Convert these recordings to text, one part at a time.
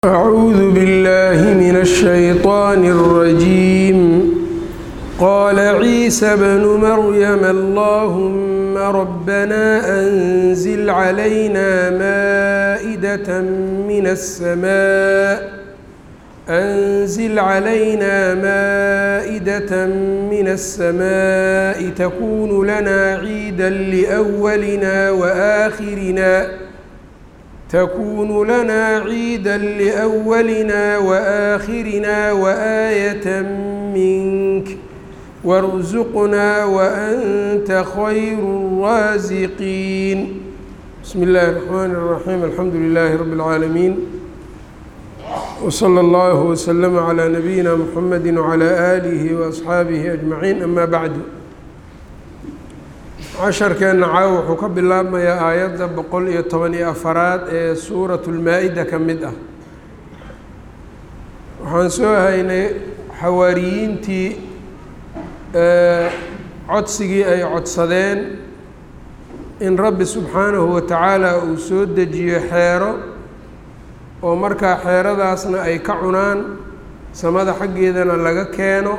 أعوذ بالله من الشيطان الرجيم قال عيسى ابن مريم اللهم ربنا أنزل علينا مائدة من السماء أنزل علينا مائدة من السماء تكون لنا عيدا لأولنا وآخرنا تكون لنا عيدا لأولنا وآخرنا وآية منك وارزقنا وأنت خير الرازقين بسم الله الرحمن الرحيم الحمد لله رب العالمين وصلى الله وسلم على نبينا محمد وعلى آله وأصحaabihi أجمعين أما بعد casharkeenna caawa wuxuu ka bilaabmayaa aayadda boqol iyo toban iyo afaraad ee suuratu lmaa-ida ka mid ah waxaan soo haynay xawaariyiintii codsigii ay codsadeen in rabbi subxaanahu wa tacaala uu soo dejiyo xeero oo markaa xeeradaasna ay ka cunaan samada xaggeedana laga keeno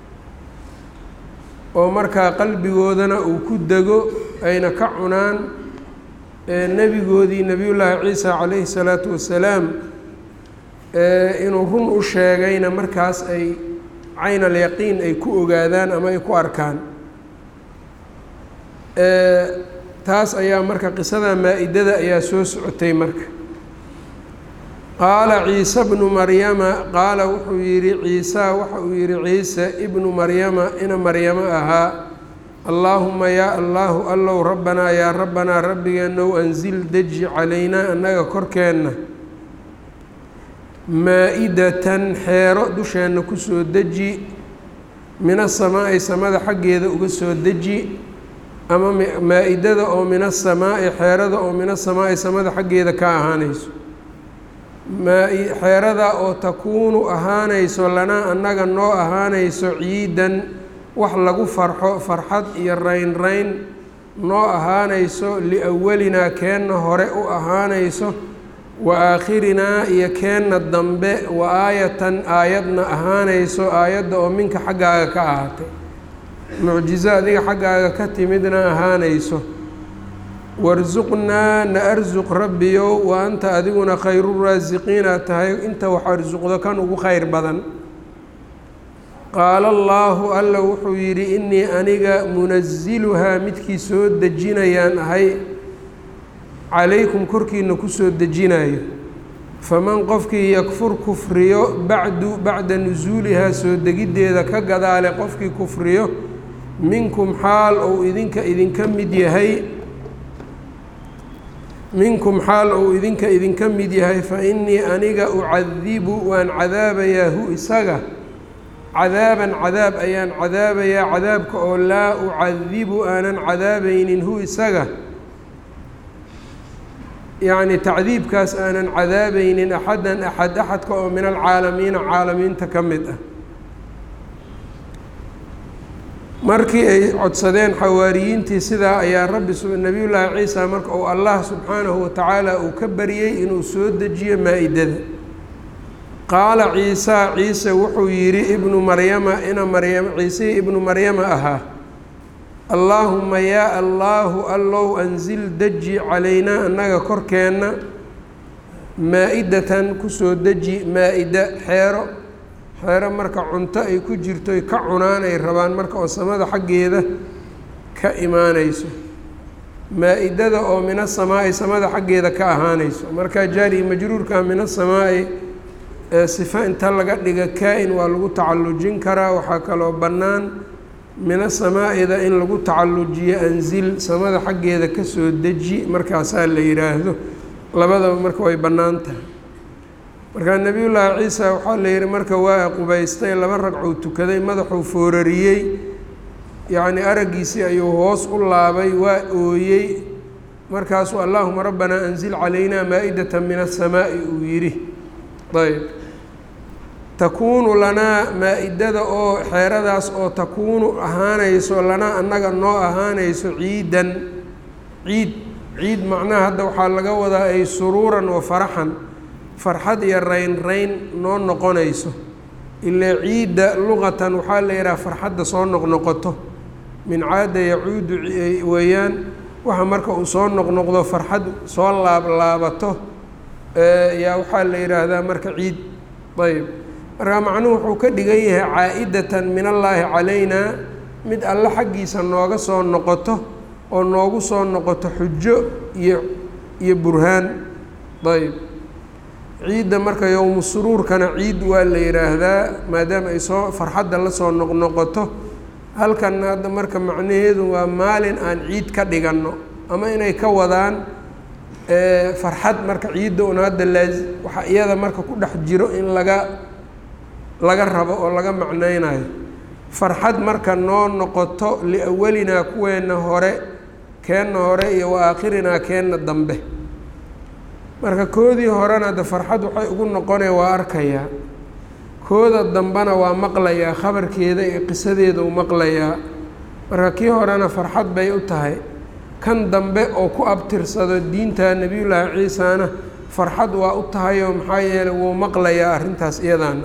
oo markaa qalbigoodana uu ku dego ayna ka cunaan nebigoodii nebiyullaahi ciisa calayhi salaatu wasalaam inuu run u sheegayna markaas ay cayn alyaqiin ay ku ogaadaan ama ay ku arkaan taas ayaa marka qisada maa-idada ayaa soo socotay marka qaala ciise bnu maryama qaala wuxuu yidhi ciisa waxa uu yidhi ciise ibnu maryama ina maryamo ahaa allaahuma yaa allaahu allow rabbanaa yaa rabbanaa rabbigeenow anzil deji calaynaa annaga korkeenna maa-idatan xeero dusheenna kusoo deji min asamaa'i samada xaggeeda uga soo deji ama maa-idada oo min asamaa'i xeerada oo min asamaa'i samada xaggeeda ka ahaanayso xeerada oo takuunu ahaanayso lanaa annaga noo ahaanayso ciidan wax lagu farxo farxad iyo rayn rayn noo ahaanayso liawalinaa keenna hore u ahaanayso wa aakhirinaa iyo keenna dambe wa aayatan aayadna ahaanayso aayadda oo minka xaggaaga ka ahaatay mucjizo adiga xaggaaga ka timidna ahaanayso warsuqnaa na arsuq rabbiyow wa anta adiguna khayruraasiqiinaad tahay inta wax arsuqdo kan ugu khayr badan qaala allaahu alla wuxuu yidhi innii aniga munasiluhaa midkii soo dejinayaan ahay calaykum korkiina kusoo dejinayo faman qofkii yakfur kufriyo bacdu bacda nusuulihaa soo degiddeeda ka gadaale qofkii kufriyo minkum xaal ou idinka idinka mid yahay minkum xaal ou idinka idinka mid yahay fa innii aniga ucadibu waan cadaabayaa hu isaga cadaaban cadaab ayaan cadaabayaa cadaabka oo laa ucadibu aanan cadaabaynin hu isaga yacni tacdiibkaas aanan cadaabaynin axadan axad axadka oo min alcaalamiina caalamiinta ka mid ah markii ay codsadeen xawaariyiintii sidaa ayaa rabbi nebiyullaahi ciisa marka uu allah subxaanahu wa tacaala uu ka baryey inuu soo dejiyo maa-idada qaala ciisa ciise wuxuu yidhi ibnu maryama ina maryama ciisihii ibnu maryama ahaa allaahuma yaa allaahu allow anzil deji calaynaa annaga korkeenna maa-idatan kusoo deji maa-ida xeero xeero marka cunto ay ku jirto ay ka cunaan ay rabaan marka oo samada xaggeeda ka imaanayso maa-idada oo min asamaa'i samada xaggeeda ka ahaanayso marka jaari majruurka min asamaa'i sifa inta laga dhiga kaa-in waa lagu tacallujin karaa waxaa kaloo bannaan min asamaaida in lagu tacallujiyo anzil samada xaggeeda kasoo deji markaasaa la yidhaahdo labadaba marka way bannaan tahay markaa nebiyullaahi ciisa waxaa la yidhi marka waa qubaystay laba ragcuu tukaday madaxuu foorariyey yacnii araggiisii ayuu hoos u laabay waa ooyey markaasuu allaahuma rabbanaa anzil calaynaa maa-idata min asamaa'i uu yidhi ayb takuunu lanaa maa-idada oo xeeradaas oo takuunu ahaanayso lanaa annaga noo ahaanayso ciidan ciid ciid macnaha hadda waxaa laga wadaa ay suruuran wa faraxan farxad iyo rayn rayn noo noqonayso ilaa ciidda luqatan waxaa la yidhaha farxadda soo noqnoqoto min caada yacuudu weeyaan waxa marka uu soo noqnoqdo farxad soo laablaabato yaa waxaa la yidhaahdaa marka ciid ayb marka macnuhu wuxuu ka dhigan yahay caa-idatan min allaahi calaynaa mid alle xaggiisa nooga soo noqoto oo noogu soo noqoto xujo iyo iyo burhaan ayb ciidda marka yowmu suruurkana ciid waa la yidhaahdaa maadaama ay soo farxadda la soo noqnoqoto halkanna hadda marka macnaheedu waa maalin aan ciid ka dhiganno ama inay ka wadaan farxad marka ciidda un hadda laa waxaa iyada marka ku dhex jiro in laga laga rabo oo laga macnaynayo farxad marka noo noqoto liawalinaa kuweenna hore keenna hore iyo wa aakhirinaa keenna dambe marka koodii horena de farxad waxay ugu noqonaya waa arkayaa kooda dambena waa maqlayaa khabarkeeda iyo qisadeeda u maqlayaa marka kii horena farxad bay u tahay kan dambe oo ku abtirsado diinta nebiyullaahi ciisana farxad waa u tahayoo maxaa yeeley wuu maqlayaa arrintaas iyadaana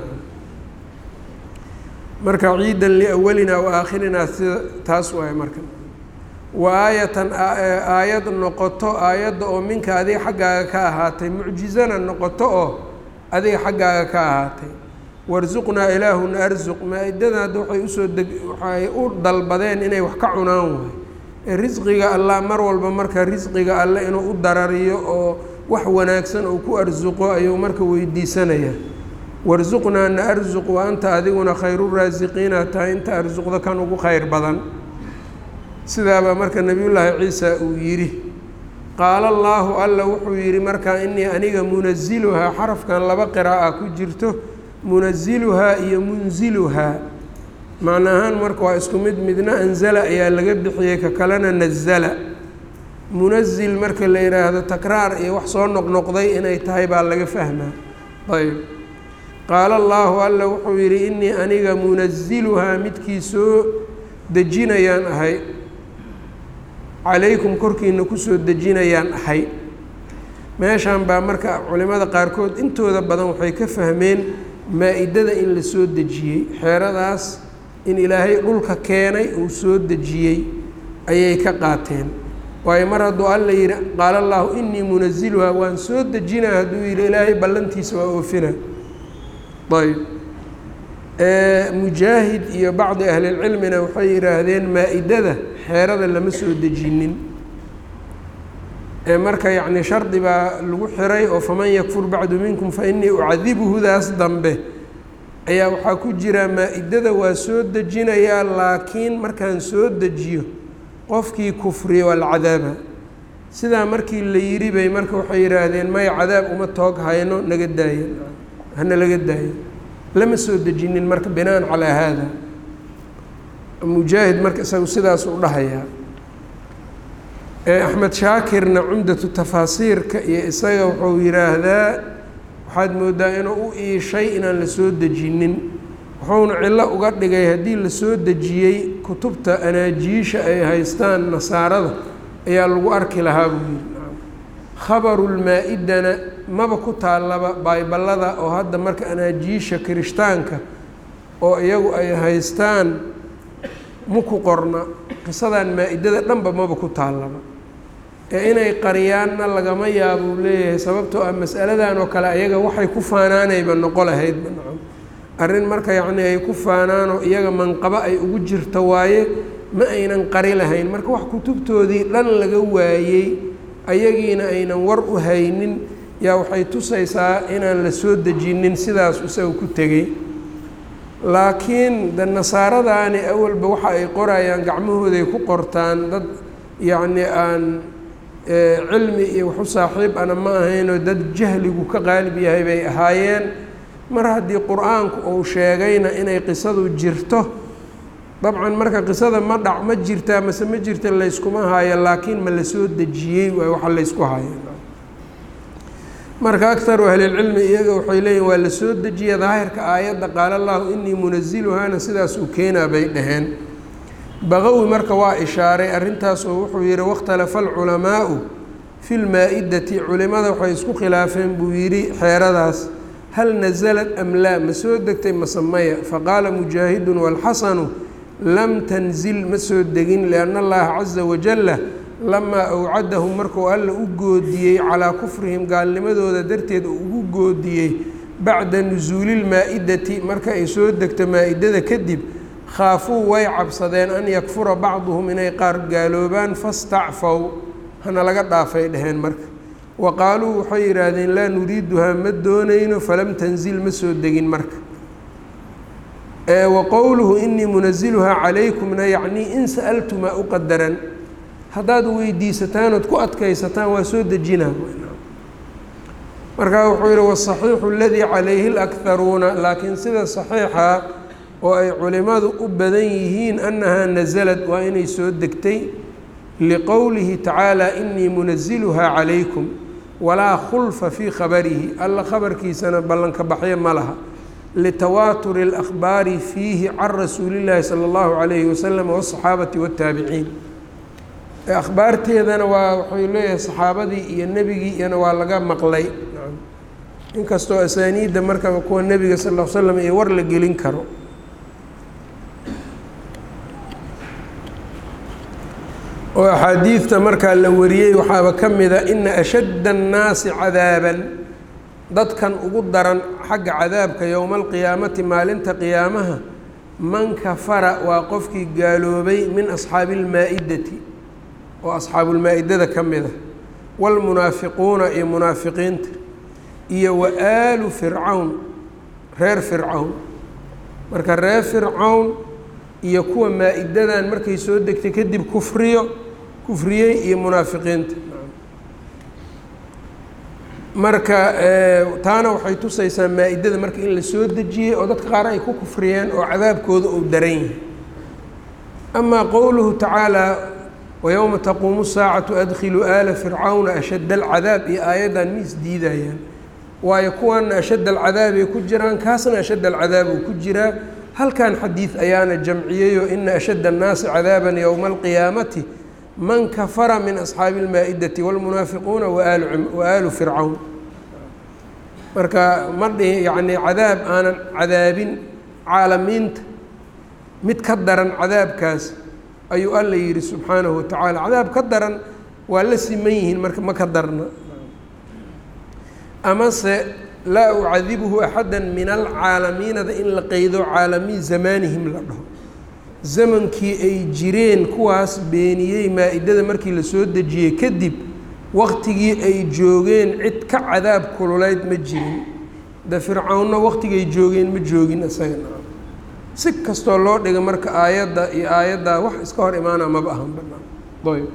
marka ciidan liawalinaa wa aakhirinaa sida taas waay marka wa aayatan aayad noqoto aayadda oo minka adiga xaggaaga ka ahaatay mucjizana noqoto oo adiga xaggaaga ka ahaatay warsuqnaa ilaahuna arsuq maa-idada hadda waxay usoo deg waxay u dalbadeen inay wax ka cunaan waay ee risqiga allah mar walba marka risqiga alle inuu u darariyo oo wax wanaagsan uu ku arsuqo ayuu marka weydiisanayaa warsuqnaa na arsuq wa anta adiguna khayruraasiqiina tahay inta arsuqda kan ugu khayr badan sidaabaa marka nebiyullaahi ciisa uu yidhi qaala allaahu alla wuxuu yidhi markaa inii aniga munasiluhaa xarafkan laba qiraa'a ku jirto munasiluhaa iyo munsiluhaa macna ahaan marka waa isku mid midna anzala ayaa laga bixiyey ka kalena nazala munasil marka la yidhaahdo takraar iyo wax soo noqnoqday inay tahay baa laga fahmaa ayb qaala allaahu alla wuxuu yidhi inii aniga munasiluhaa midkii soo dejinayaan ahay calaykum korkiina kusoo dejinayaan ahay meeshan baa marka culimada qaarkood intooda badan waxay ka fahmeen maa-idada in la soo dejiyey xeeradaas in ilaahay dhulka keenay uu soo dejiyey ayay ka qaateen waayo mar hadduu alla yidhi qaala allaahu inii munasiluhaa waan soo dejinaa hadduu yidhi ilaahay ballantiisa waa oofina ayb mujaahid iyo bacdi ahlilcilmina waxay yidhaahdeen maa-idada xeerada lama soo dejinin marka yacni shardi baa lagu xiray oo faman yakfur bacdu minkum fa inii ucadibuhudaas dambe ayaa waxaa ku jira maa-idada waa soo dejinayaa laakiin markaan soo dejiyo qofkii kufriya waa la cadaaba sidaa markii la yidhi bay marka waxay yidhaahdeen maya cadaab uma toog hayno naga daaya hana laga daayo lama soo dejinin marka binaan calaa haada mujaahid marka isagu sidaas u dhahayaa axmed shaakirna cumdatu tafaasiirka iyo isaga wuxuu yidhaahdaa waxaad moodaa inuu u iishay inaan la soo dejinin wuxuuna cillo uga dhigay haddii la soo dejiyey kutubta anaajiisha ay haystaan nasaarada ayaa lagu arki lahaa buu yidhi khabarulmaa-idana maba ku taallaba bayballada oo hadda marka anaajiisha kirishtaanka oo iyagu ay haystaan maku qorna qisadan maa-idada dhanba maba ku taallaba ee inay qariyaanna lagama yaabuu leeyahay sababtoo ah masaladan oo kale ayaga waxay ku faanaanayba noqo lahaydba nacam arrin marka yacni ay ku faanaanoo iyaga manqabo ay ugu jirto waaye ma aynan qari lahayn marka wax kutubtoodii dhan laga waayey ayagiina aynan war u haynin yaa waxay tusaysaa inaan la soo dejinin sidaas isaga ku tegey laakiin de nasaaradaani awalba waxa ay qorayaan gacmahooday ku qortaan dad yacni aan cilmi iyo waxu saaxiib ana ma ahaynoo dad jahligu ka qaalib yahay bay ahaayeen mar haddii qur-aanku uu sheegayna inay qisadu jirto dabcan marka qisada ma dhac ma jirtaa mase ma jirta layskuma haayo laakiin ma la soo dejiyey waay waxa laysku haayo marka akaru ahlilcilmi iyaga waxay leeyihin waa la soo dejiya daahirka aayadda qaala allahu inii munasiluhaana sidaas uu keenaa bay dhaheen baqawi marka waa ishaaray arrintaas oo wuxuu yihi wakhtalafa alculamaau fi lmaa-idati culimada waxay isku khilaafeen buu yidhi xeeradaas hal nasalad am laa ma soo degtay mase maya faqaala mujaahidun waalxasanu lam tanzil ma soo degin lianna allaha caza wajalla lamaa awcadahum markuu alla u goodiyey calaa kufrihim gaalnimadooda darteed uu ugu goodiyey bacda nusuuli lmaa-idati marka ay soo degto maa-idada kadib khaafuu way cabsadeen an yakfura bacduhum inay qaar gaaloobaan fastacfaw hana laga dhaafay dheheen marka wa qaaluu waxay yidhaahdeen laa nuriiduhaa ma doonayno falam tanzil ma soo degin marka wa qowluhu inii munasiluhaa calaykumna yacnii in sa'altumaa u qadaran haddaad weydiisataan ood ku adkaysataan waa soo dejinaa markaa wuxuu yihi wasaxiixu aladii calayhi lakharuuna laakiin sida saxiixa oo ay culimadu u badan yihiin annahaa nasalad waa inay soo degtay liqowlihi tacaala inii munasiluhaa calaykum walaa khulfa fii khabarihi alla khabarkiisana ballanka baxyo ma laha litawaaturi اlakhbaari fiihi can rasuuli llaahi sala allahu calayhi wasalam wasaxaabati waataabiciin akhbaarteedana waa waxay leeyahay saxaabadii iyo nebigii iyana waa laga maqlay inkastoo asaaniidda marka kuwa nebiga sal l slam iyo war la gelin karo oo axaadiidta markaa la wariyey waxaaba ka mida ina ashadda annaasi cadaaban dadkan ugu daran xagga cadaabka yowma alqiyaamati maalinta qiyaamaha man kafara waa qofkii gaaloobay min asxaabi ilmaa-idati oo asxaabulmaa-idada ka mida waalmunaafiquuna iyo munaafiqiinta iyo wa aalu fircawn reer fircawn marka reer fircawn iyo kuwa maa-idadan markay soo degtay kadib kufriyo kufriyey iyo munaafiqiinta marka taana waxay tusaysaa maa-idada marka in la soo dejiyey oo dadka qaar ay ku kufriyeen oo cadaabkooda uu daran yahay amaa qowluhu tacaalaa wayowma taquumu saacatu adkhiluu aala fircawna ashadda alcadaab iyo aayaddan ma isdiidayaan waayo kuwaana ashadda alcadaab ay ku jiraan kaasna ashadda alcadaab uu ku jiraa halkan xadiid ayaana jamciyeyoo ina ashadda annaasi cadaaban yowma alqiyaamati man kafara min asxaabi ilmaa-idati wاlmunaafiquuna wa aalu fircawn marka ma dhihi yacnii cadaab aanan cadaabin caalamiinta mid ka daran cadaabkaas ayuu alla yidhi subxaanahu watacaala cadaab ka daran waa la siman yihiin marka ma ka darna amase laa ucadibuhu axada min alcaalamiinada in la qeydo caalamiin zamaanihim la dhaho zamankii ay jireen kuwaas beeniyey maa-idada markii la soo dejiyey kadib waqtigii ay joogeen cid ka cadaab kululeyd ma jirin de fircawnna waqtigay joogeen ma joogin isagana si kastoo loo dhiga marka aayadda iyo aayaddaa wax iska hor imaana maba ahan banaan ayb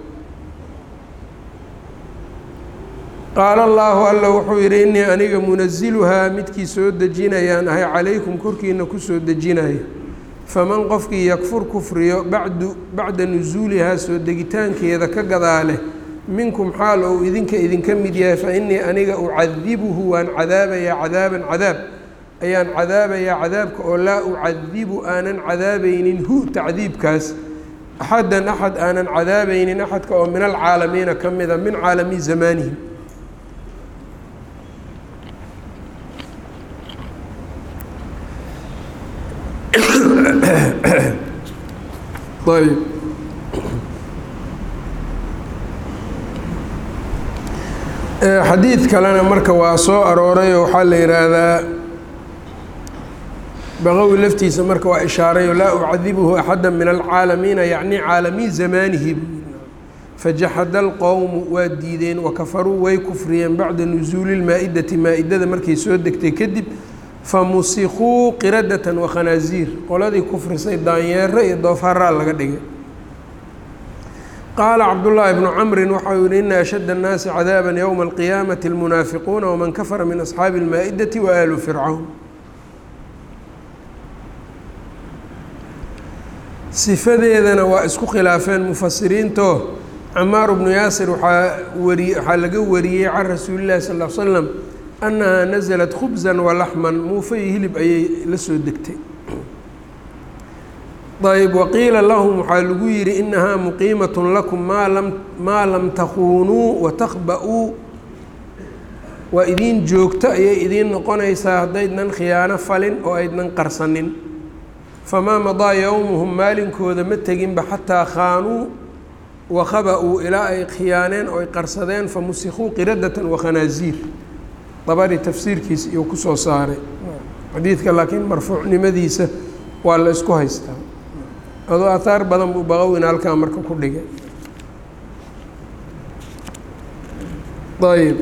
qaala allaahu alla wuxuu yidhi innii aniga munasiluhaa midkii soo dejinayaan ahay calaykum korkiina kusoo dejinaya faman qofkii yakfur kufriyo bacdu bacda nusuulihaa soo degitaankeeda ka gadaale minkum xaal ou idinka idinka mid yahay fa innii aniga ucadibuhu waan cadaabayaa cadaaban cadaab ayaan cadaabayaa cadaabka oo laa ucadibu aanan cadaabaynin hu tacdiibkaas axadan axad aanan cadaabaynin axadka oo min alcaalamiina ka mida min caalami zamaanihim ayb xadiid kalena marka waa soo aroorayoo waxaa la yidhaahdaa baqowi laftiisa marka waa ishaarayo laa ucadibuhu axada min alcaalamiina yacni caalami zamaanihi fajaxada alqowmu waa diideen wakafaruu way kufriyeen bacda nusuuli lmaa-idati maa-idada markay soo degtay kadib famusikuu qiradatan wakhanaaziir qoladii kufrisay daanyeero iyo doofaraa laga dhigay qaala cabdullaahi bnu camrin waxau yihi ina ashadda annaasi cadaaban yowma alqiyaamati almunaafiquuna waman kafara min asxaabi almaa-idati wa aalu fircawn sifadeedana waa isku khilaafeen mufasiriintoo camaar bnu yaasir waxaa wari waxaa laga wariyey can rasuuli llahi sal l slam annahaa nasalat khubsan walaxman muufa iyo hilib ayay la soo degtay ayb waqiila lahum waxaa lagu yidhi inahaa muqiimatun lakum maa lam maa lam takuunuu watakba-uu waa idiin joogto ayay idiin noqonaysaa haddaydnan khiyaano falin oo aydnan qarsanin famaa madaa yowmuhum maalinkooda ma teginba xataa khaanuu wakhaba-uu ilaa ay khiyaaneen oo ay qarsadeen famusikuu qiradatan wakhanaaziir dabari tafsiirkiisa iyuu kusoo saaray xadiidka laakiin marfuucnimadiisa waa la isku haystaa adoo ahaar badan buu baqowina halkaa marka ku dhigay ayb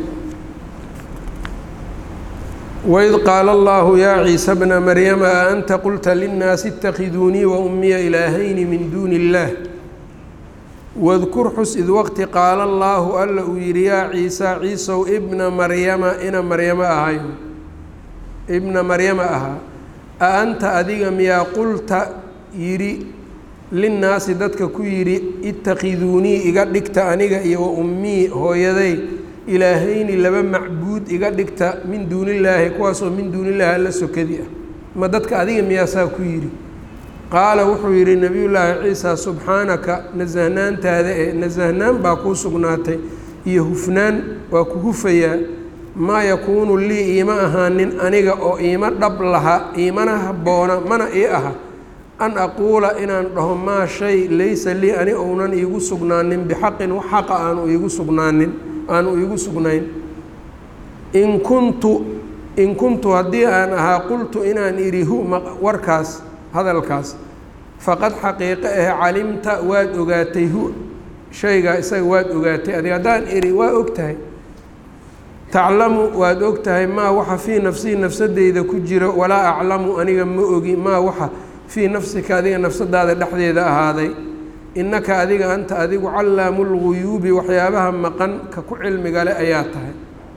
waid qaala allahu yaa ciisa bna maryama a anta qulta linnaasi اtakiduunii waummiya ilaahayni min duuni اllaah wadkur xus id waqti qaala allaahu alla uu yidhi yaa ciisa ciisow ibna maryama ina maryamo ahay ibna maryama ahaa a anta adiga miyaa qulta yidhi linnaasi dadka ku yidhi ittakiduunii iga dhigta aniga iyo wa ummii hooyaday ilaahayni laba macbuud iga dhigta min duunillaahi kuwaasoo min duunillaahi alla sokadi ah ma dadka adiga miyaasaa ku yidhi qaala wuxuu yidhi nebiyullaahi ciisa subxaanaka nasahnaantaada ee nasahnaan baa kuu sugnaatay iyo hufnaan waa ku hufayaa maa yakuunu lii iima ahaanin aniga oo iima dhab laha iimana habboona mana ii aha an aquula inaan dhaho maa shay laysa lii ani ounan iigu sugnaanin bixaqin wax xaqa aanu iigu sugnaanin aanu iigu sugnayn in kuntu in kuntu haddii aan ahaa qultu inaan idhi hu warkaas hadalkaas faqad xaqiiqo ah calimta waad ogaatay hu shaygaa isaga waad ogaatay adiga haddaan idhi waa og tahay taclamu waad og tahay maa waxa fii nafsii nafsadeyda ku jiro walaa aclamu aniga ma ogi maa waxa fii nafsika adiga nafsadaada dhexdeeda ahaaday innaka adiga anta adigu callaamu lguyuubi waxyaabaha maqan ka ku cilmiga le ayaa tahay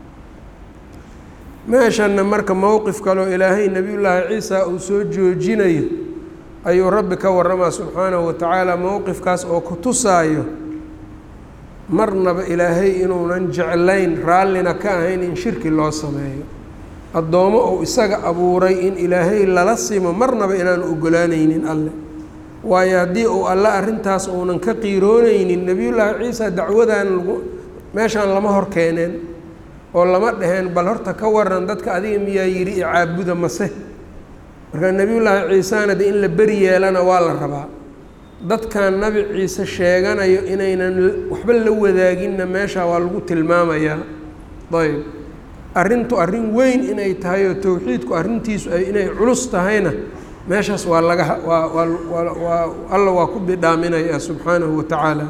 meeshanna marka mowqif kaleo ilaahay nebiyullaahi ciisa uu soo joojinayo ayuu rabbi ka warramaa subxaanahu wa tacaala mowqifkaas oo ku tusaayo marnaba ilaahay inuunan jeclayn raallina ka ahayn in shirki loo sameeyo addoommo uu isaga abuuray in ilaahay lala simo marnaba inaanu ogolaanaynin alle waayo haddii uu alle arrintaas uunan ka qiiroonaynin nebiyullaahi ciisa dacwadan lagu meeshaan lama hor keeneen oo lama dhaheen bal horta ka waran dadka adiga miyaa yidhi icaabuda mase marka nebiyullaahi ciisana de in la beri yeelana waa la rabaa dadkan nabi ciise sheeganayo inaynan waxba la wadaaginna meesha waa lagu tilmaamayaa ayb arrintu arrin weyn inay tahay oo towxiidku arrintiisu ay inay culus tahayna meeshaas waa laga waa waa waa alla waa ku bidhaaminaya subxaanahu wa tacaala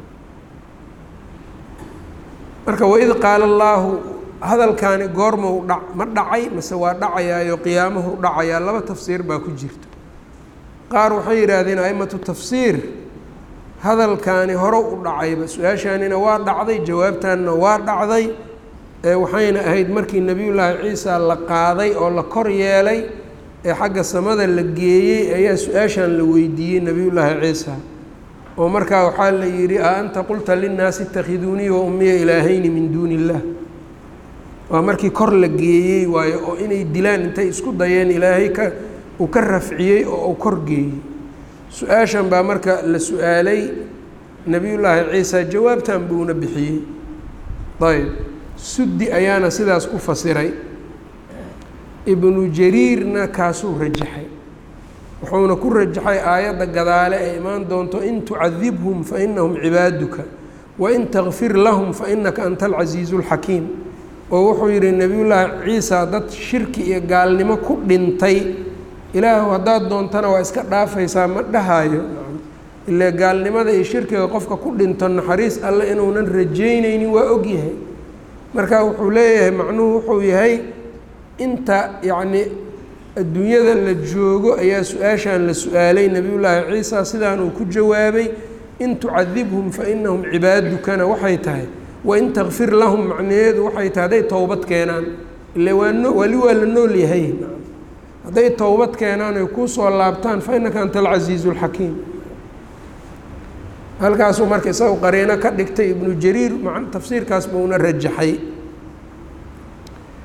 marka waid qaala allaahu hadalkaani goormau dha ma dhacay mase waa dhacayaayo qiyaamahu dhacayaa laba tafsiir baa ku jirta qaar waxay yidhaahdeen aimatu tafsiir hadalkaani hore u dhacayba su-aashaanina waa dhacday jawaabtaanna waa dhacday waxayna ahayd markii nebiyullaahi ciisa la qaaday oo la kor yeelay ee xagga samada la geeyey ayaa su-aashan la weydiiyey nebiyullaahi ciisa oo markaa waxaa la yidhi a anta qulta linnaasi itakhiduunii wa ummiya ilaahayni min duuni illaah waa markii kor la geeyey waayo oo inay dilaan intay isku dayeen ilaahay ka uu ka rafciyey oo uu kor geeyey su-aashan baa marka la su-aalay nebiyullaahi ciisa jawaabtan buuna bixiyey ayb suddi ayaana sidaas ku fasiray ibnu jariirna kaasuu rajaxay wuxuuna ku rajaxay aayadda gadaale ay imaan doonto in tucadibhum fa inahum cibaaduka wain takfir lahum fa inaka anta alcasiizu اlxakiim oo wuxuu yidhi nebiyullaahi ciisa dad shirki iyo gaalnimo ku dhintay ilaahu haddaad doontana waa iska dhaafaysaa ma dhahaayo ile gaalnimada iyo shirkiga qofka ku dhinto naxariis alle inuunan rajaynaynin waa ogyahay marka wuxuu leeyahay macnuhu wuxuu yahay inta yacni adduunyada la joogo ayaa su-aashan la su-aalay nebiyullaahi ciisa sidaan uu ku jawaabay in tucadibhum fa inahum cibaadukana waxay tahay wain takfir lahum macnaheedu waxay tahay hadday towbad keenaan ile waa no wali waa la nool yahay hadday towbad keenaan ay kusoo laabtaan fa innaka anta alcasiizu alxakiim halkaasuu marka isaga qariino ka dhigtay ibnu jariir ma tafsiirkaas buuna rajaxay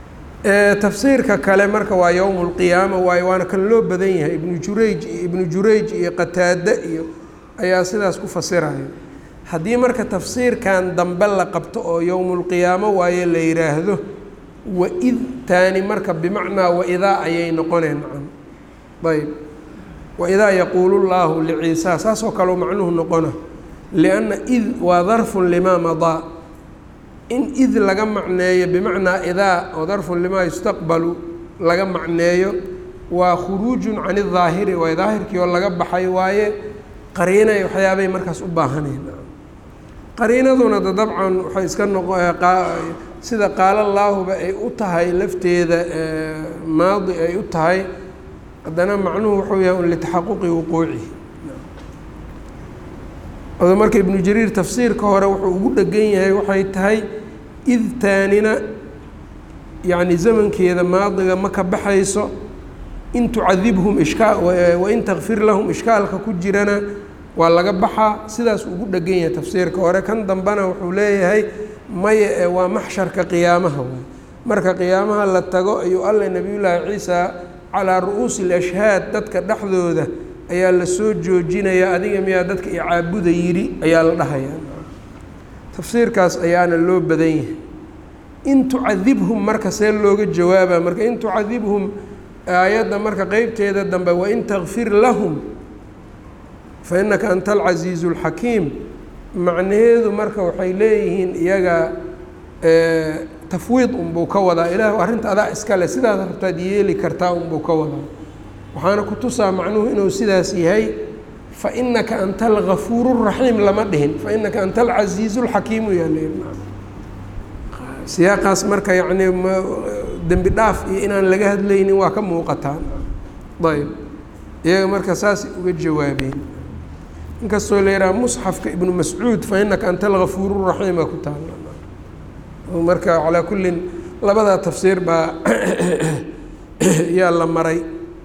tafsiirka kale marka waa yowmu lqiyaama waayo waana kan loo badan yahay ibnu jurayj iyo ibnu jurayj iyo qataade iyo ayaa sidaas ku fasirayo haddii marka tafsiirkan dambe la qabto oo yowmulqiyaamo waaye la yidhaahdo waid taani marka bimacnaa waidaa ayay noqoneen macam ayb waidaa yaquulu llaahu liciisaa saasoo kaleo macnuhu noqona lianna id waa darfun limaa madaa in id laga macneeyo bimacnaa idaa oo darfun limaa yustaqbalu laga macneeyo waa khuruujun can idaahiri waay daahirkii oo laga baxay waaye qariinay waxyaabay markaas u baahaneen qariinaduna da dabcan waxay iska noqo sida qaala laahuba ay u tahay lafteeda maadi ay u tahay haddana macnuhu wuxuu yahay un litaxaquqi wuquucihi odo marka ibnu jariir tafsiirka hore wuxuu ugu dhegan yahay waxay tahay id taanina yacni zamankeeda maadiga ma ka baxayso in tucadibhum ishkaa wain takfir lahum ishkaalka ku jirana waa laga baxaa sidaas ugu dhegan yahay tafsiirka hore kan dambena wuxuu leeyahay maya ee waa maxsharka qiyaamaha waay marka qiyaamaha la tago ayuu alle nebiyullaahi ciisa calaa ru'uusi alashhaad dadka dhexdooda ayaa la soo joojinayaa adiga miyaa dadka icaabuda yidhi ayaa la dhahayaa tafsiirkaas ayaana loo badan yahay in tucadibhum marka see looga jawaaba marka in tucadibhum aayadda marka qeybteeda dambe wain takfir lahum fa innaka anta alcasiizu alxakiim macnaheedu marka waxay leeyihiin iyaga tafwiid unbuu ka wadaa ilaah arrinta adaa iskale sidaad rabtaad yeeli kartaa unbuu ka wadaa waxaana ku tusaa macnuhu inuu sidaas yahay fa innaka anta algafuuru raxiim lama dhihin fa innaka anta alcasiizu lxakiimu yaa siyaaqaas marka yacni dembi dhaaf iyo inaan laga hadlaynin waa ka muuqataa ayb iyaga marka saasay uga jawaabeen inkastoo la yidhaha musxafka ibnu mascuud fa innaka anta algafuuru raxiima ku taala marka calaa kullin labadaa tafsiir baa yaa la maray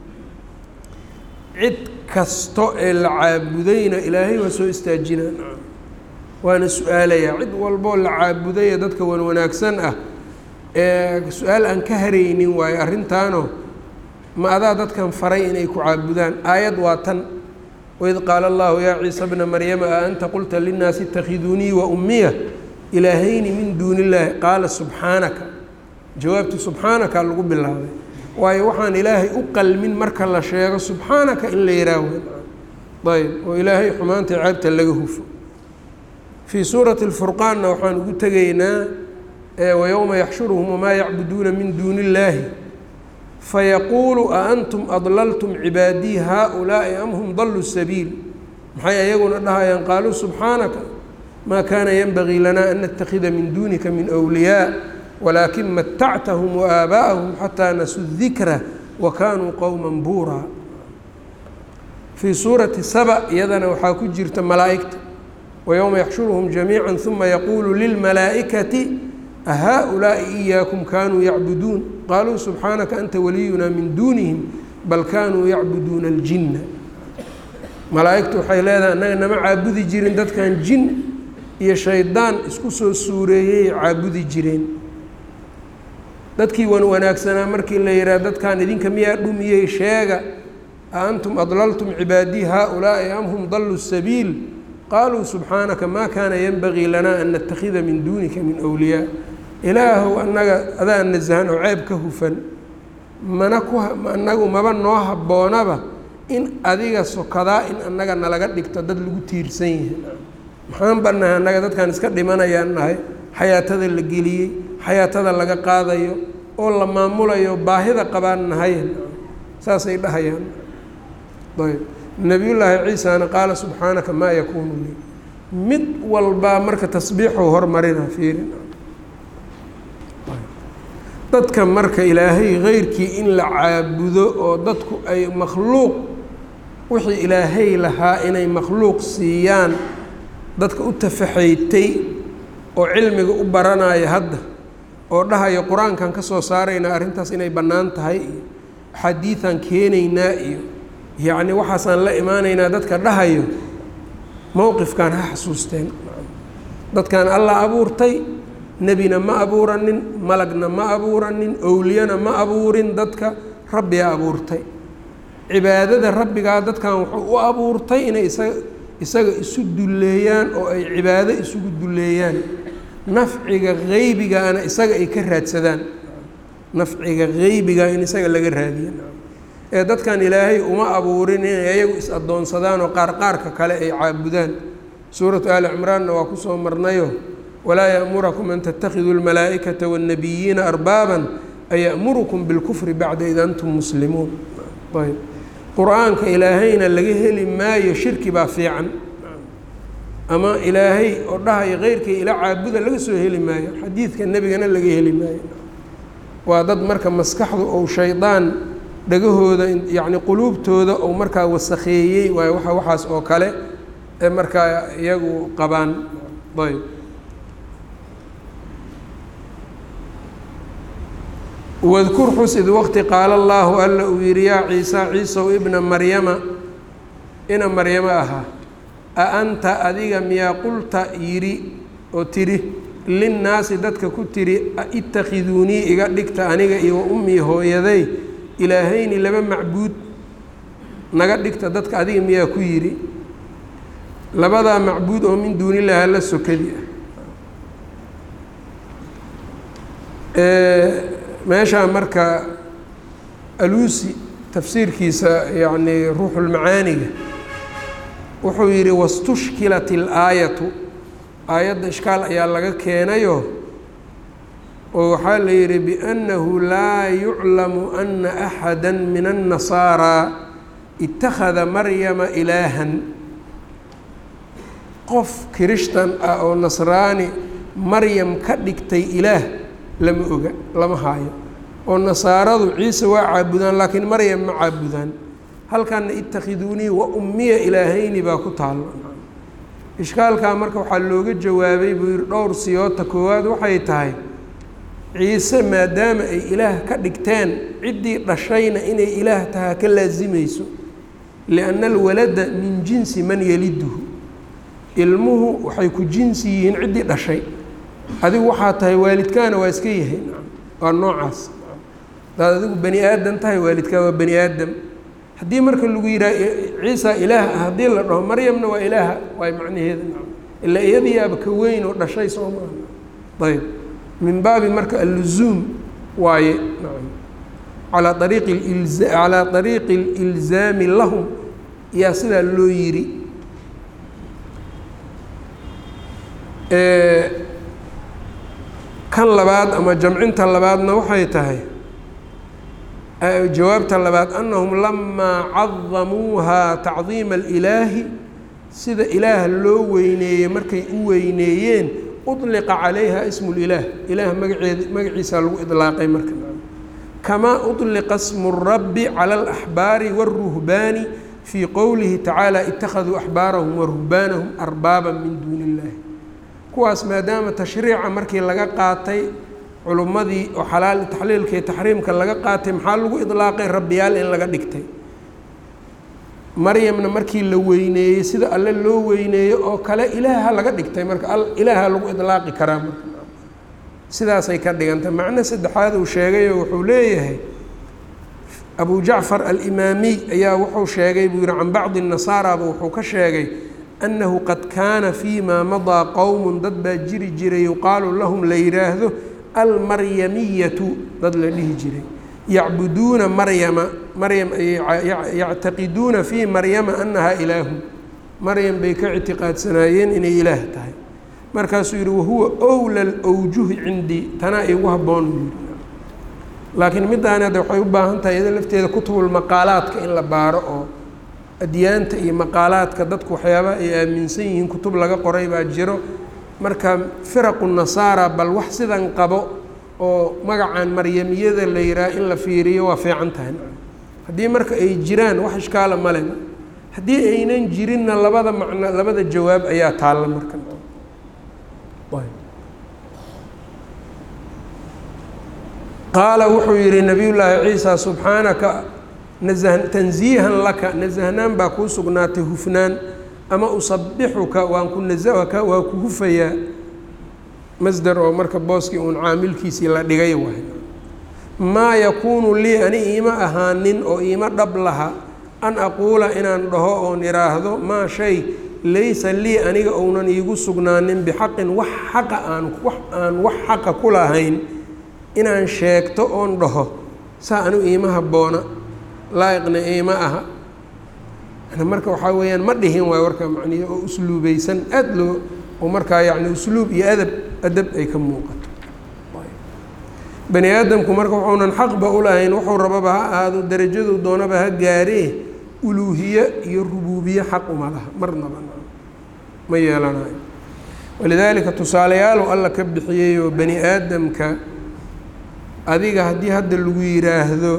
cid kasto ee la caabudayna ilaahay waa soo istaajinaa waana su-aalayaa cid walboo la caabudaya dadka wan wanaagsan ah ee su-aal aan ka haraynin waayo arrintaano ma adaa dadkan faray inay ku caabudaan aayad waa tan waid qaala allahu yaa ciisa bna maryama a anta qulta linnaasi itakhiduunii wa ummiya ilaahayni min duuni illaahi qaala subxaanaka jawaabti subxaanaka lagu bilaabay waayo waxaan ilaahay u qalmin marka la sheego subxaanaka in la yihaaho ayb oo ilaahay xumaanta ceebta laga hufo fii suurati اlfurqaanna waxaan ugu tegaynaa wayowma yaxshuruhum wamaa yacbuduuna min duuni illaahi fayaquulu a antum adlaltum cibaadii haaulaa'i am hum daluu sabiil maxay ayaguna dhahayaan qaaluu subxaanaka maa kaana yenbagii lana an natakida min duunika min wliyaa walaakin matactahum waaaabaa'ahum xataa nasuu dikra wa kaanuu qowma buuraa fii suurati saba iyadana waxaa ku jirta malaa'igta wayowma yaxshuruhum jamiica uma yaquulu lilmalaa'ikati ahaa-ulaa'i iyaakum kaanuu yacbuduun qaaluu subxaanaka anta waliyunaa min duunihim bal kaanuu yacbuduuna aljinna malaa'igtu waxay leedahay annaga nama caabudi jirin dadkan jin iyo shaydaan isku soo suureeyey caabudi jireen dadkii wan wanaagsanaa markii la yidhaha dadkan idinka miyaa dhumiyey sheega a antum adlaltum cibaadii haaulaa'i am hum daluu sabiil qaaluu subxaanaka maa kaana yenbagii lanaa an natakida min duunika min wliyaa ilaahow annaga adaa nasahan oo ceeb ka hufan mana ku anagu maba noo habboonaba in adiga sokadaa in annaga nalaga dhigto dad lagu tiirsan yahay maxaan bannahay annaga dadkan iska dhimanayaan nahay xayaatada la geliyey xayaatada laga qaadayo oo la maamulayo baahida qabaan nahay saasay dhahayaan ayb nabiyullaahi ciisana qaala subxaanaka maa yakuunu lii mid walbaa marka tasbiixuu hormarina fiirin dadka marka ilaahay keyrkii in la caabudo oo dadku ay makhluuq wixii ilaahay lahaa inay makhluuq siiyaan dadka u tafaxaytay oo cilmiga u baranaya hadda oo dhahaya qur-aankan ka soo saaraynaa arrintaas inay bannaan tahay iyo axaadiidan keenaynaa iyo yacni waxaasaan la imaanaynaa dadka dhahayo mowqifkan ha xasuusteen dadkan allah abuurtay nebina ma abuuranin malagna ma abuuranin owliyana ma abuurin dadka rabbigaa abuurtay cibaadada rabbigaa dadkan wuxuu u abuurtay inay isaga isaga isu dulleeyaan oo ay cibaado isugu dulleeyaan nafciga qeybigaana isaga ay ka raadsadaan nafciga qeybiga in isaga laga raadiya ee dadkan ilaahay uma abuurin inay ayagu is addoonsadaan oo qaar qaarka kale ay caabudaan suuratu aali cimraanna waa kusoo marnayo walaa ya'murakum an tattakhiduu lmalaa'ikata waannabiyiina arbaaban ayamurukum bilkufri bacda id antum muslimuun ayb qur-aanka ilaahayna laga heli maayo shirki baa fiican ama ilaahay oo dhahayo keyrkii ila caabuda laga soo heli maayo xadiidka nebigana laga heli maayo waa dad marka maskaxdu ou shaydaan dhagahooda yacni quluubtooda ou markaa wasakheeyey waayo waa waxaas oo kale ee markaa iyagu qabaan ayb wadkur xus id waqti qaala allaahu alla uu yidhi yaa ciisa ciisow ibna maryama ina maryamo ahaa a anta adiga miyaa qulta yidhi oo tidhi linnaasi dadka ku tidhi itakhiduunii iga dhigta aniga iyo wa ummii hooyaday ilaahayni laba macbuud naga dhigta dadka adiga miyaa ku yidhi labadaa macbuud oo min duunillahi alla sokadi ah meeshaa marka aluusi tafsiirkiisa yacni ruuxulmacaaniga wuxuu yidhi wastushkilat ilaayatu aayadda ishkaal ayaa laga keenayo oo waxaa la yidhi biannahu laa yuclamu ana axada min annasaaraa itakhada maryama ilaahan qof kirishtan ah oo nasraani maryam ka dhigtay ilaah lama oga lama haayo oo nasaaradu ciise waa caabudaan laakiin maryam ma caabudaan halkanna itakhiduunii wa ummiya ilaahayni baa ku taalo ishkaalkaa marka waxaa looga jawaabay buu yihi dhowr siyoota koowaad waxay tahay ciise maadaama ay ilaah ka dhigteen ciddii dhashayna inay ilaah tahaa ka laasimayso lianna alwalada min jinsi man yaliduhu ilmuhu waxay ku jinsi yihiin ciddii dhashay adigu waxaa tahay waalidkaana waa iska yahay waa noocaas hadaad adigu bani aadam tahay waalidkaa waa bani aadam haddii marka lagu yidhaha ciisa ilaah ah haddii la dhaho maryamna waa ilaaha waay macnaheeda ilaa iyadiyaaba ka weyn oo dhashay soo maaha ayb min baabi marka alluzuum waaye nacam calaa ariiqi ilza calaa ariiqi alilzaami lahum yaa sidaa loo yiri kan labaad ama jamcinta labaadna waxay tahay jawaabta labaad annahum lamaa cadamuuhaa tacdiima alilaahi sida ilaah loo weyneeyey markay u weyneeyeen uطliqa calayha ismu lilaah ilaah magaceed magaciisaa lagu idlaaqay marka kamaa uطliqa smu rabbi cala alaxbaari wاlruhbaani fii qowlihi tacaala ittakhaduu axbaarahum waruhbaanahum arbaaba min duuni illahi kuwaas maadaama tashriica markii laga qaatay culummadii oo xalaal taxliilka iyo taxriimka laga qaatay maxaa lagu idlaaqay rabbiyaal in laga dhigtay maryamna markii la weyneeyey sida alle loo weyneeyo oo kale ilaaha laga dhigtay marka ilaaha lagu idlaaqi karaa marka sidaasay ka dhigantay macno saddexaad uu sheegayo wuxuu leeyahay abu jacfar alimaamiy ayaa wuxuu sheegay buu yihi can bacdi nasaaraba wuxuu ka sheegay annahu qad kaana fii maa madaa qowmun dad baa jiri jiray yuqaalu lahum la yidhaahdo almaryamiyatu dad la dhihi jiray yacbuduuna maryama maryam yactaqiduuna fii maryama annahaa ilaahu maryam bay ka ictiqaadsanaayeen inay ilaah tahay markaasuu yidhi wahuwa owla lwjuhi cindii tanaa igu habboon buu yidhi laakiin middaani hadda waxay u baahan tahay iyada lafteeda kutubulmaqaalaadka in la baaro oo adyaanta iyo maqaalaadka dadku waxyaabaha ay aaminsan yihiin kutub laga qoray baa jiro marka firaqu nasaara bal wax sidan qabo oo magacan maryamiyada la yidhaha in la fiiriyo waa fiican tahay haddii marka ay jiraan wax ishkaala male haddii aynan jirinna labada macno labada jawaab ayaa taalla marka qaala wuxuu yihi nabiy llaahi ciisa subxaanaka naزh tanziihan laka nasahnaan baa kuu sugnaatay hufnaan ama usabixuka waan ku nasahka waa ku hufayaa masder oo marka booskii uun caamilkiisii la dhigay waay maa yakuunu lii ani iima ahaanin oo iima dhab laha an aquula inaan dhaho oon idhaahdo maa shay laysa lii aniga ounan iigu sugnaanin bixaqin wax xaqa aan wax aan wax xaqa ku lahayn inaan sheegto oon dhaho saa anu iima habboona laa'iqna iima aha marka waxaa weeyaan ma dhihin waay warka macnihi oo usluubaysan aada loo oo markaa yacni usluub iyo adab adab ay ka muuqato bani aadamku marka wuxuunan xaqba u lahayn wuxuu rababa ha ahaado darajadu doonaba ha gaaree uluuhiye iyo rubuubiye xaq uma laha marnaba ma yeelanayo walidaalika tusaaleyaalu alla ka bixiyeyoo bani aadamka adiga haddii hadda lagu yidhaahdo